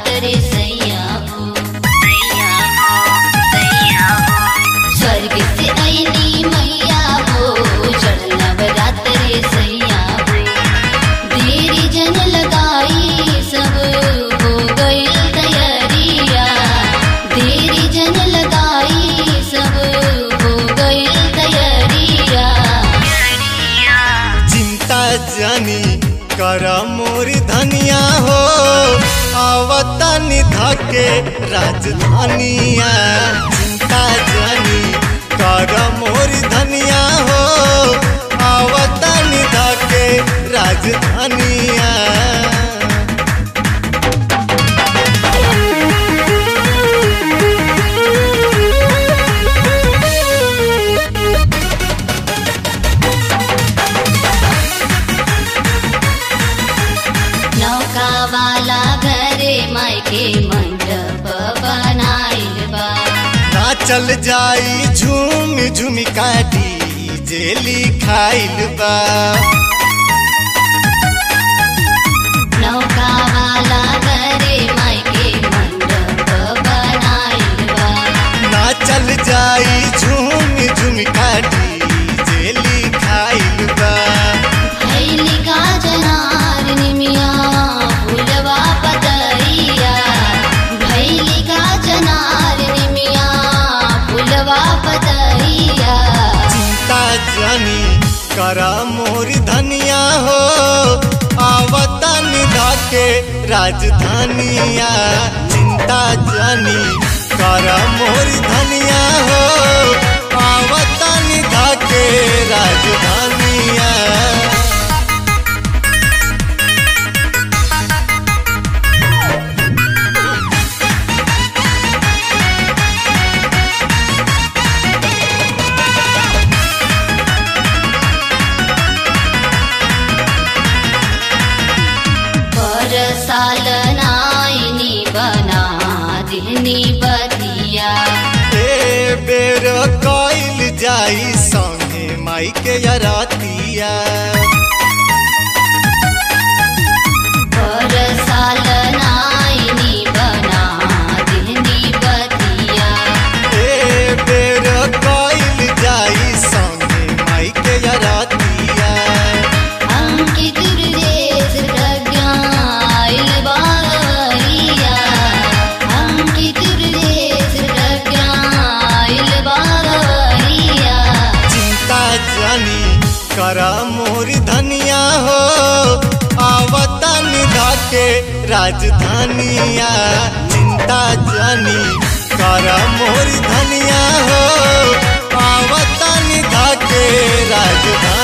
नवरात रे सैया हो स्वर्ग से आईनी मैया हो चढ़ नवरात रे सैया हो देरी जन लगाई सब हो गई तैयारिया देरी जन लगाई सब हो गई तैयारिया चिंता जानी कर मोर धनिया हो आवता निधके राजधानिया चिंता जानी कर मोर धनिया हो आवता निधके राजधानिया नौका वाला घरे मायके मंडप बनाइल बा नाचल जाई झूम झूम काटी जेली खाइल बा नौका वाला घरे मायके मंडप बनाइल बा नाचल जाई झूम झूम काटी जेली खाइल बा भैली का जनार निमिया फूलवा पतैया भैली का जनार निमिया फूलवा पतैया चिंता जानी करा मोर धनिया हो आवता निधाके राजधानिया चिंता जानी करा मोर धनिया हो आवता निधाके राजधानिया पर साल नाइनी बना दिहनी बतिया ए बेर कइल जाई संगे माई के अरतिया पर साल नाइनी बना दिहनी बतिया ए बेर कइल जाई संगे माई के अरतिया अंकित हृदय प्रज्ञाइल बारवैया अंकित हृदय प्रज्ञाइल बारवैया चिंता जानी करा मोर धनिया हो आवता निधाके राजधानिया चिंता जानी करा मोर धनिया हो आवता निधाके राजधानिया